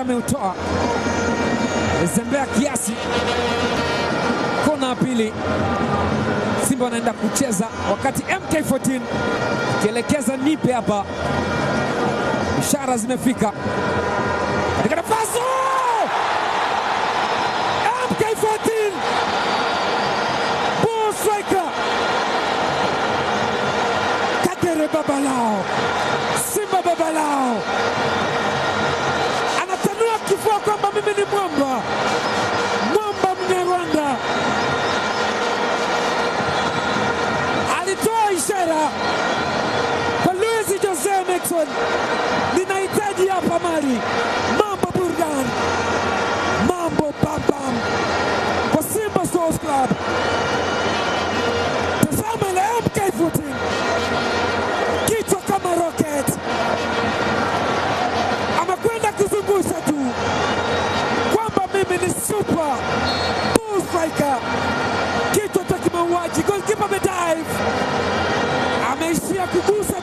ameutoa zembea kiasi. Kona ya pili, Simba wanaenda kucheza wakati MK14 ikielekeza nipe hapa, ishara zimefika katika nafasi MK14 ball striker Kagere baba lao, Simba baba lao anatanua kifua kwamba mimi ni mwamba, mwamba Mnyarwanda. Alitoa ishara kwa Luis Jose Nixon, ninahitaji hapa mali mambo burudani, mambo bambam kwa Simba Sports Club. Tazama ile MK14 kichwa kama rocket, amekwenda kuzungusha tu kwamba mimi ni super bull striker, kichwa cha kimauaji. Goalkeeper amedive, ameishia kugusa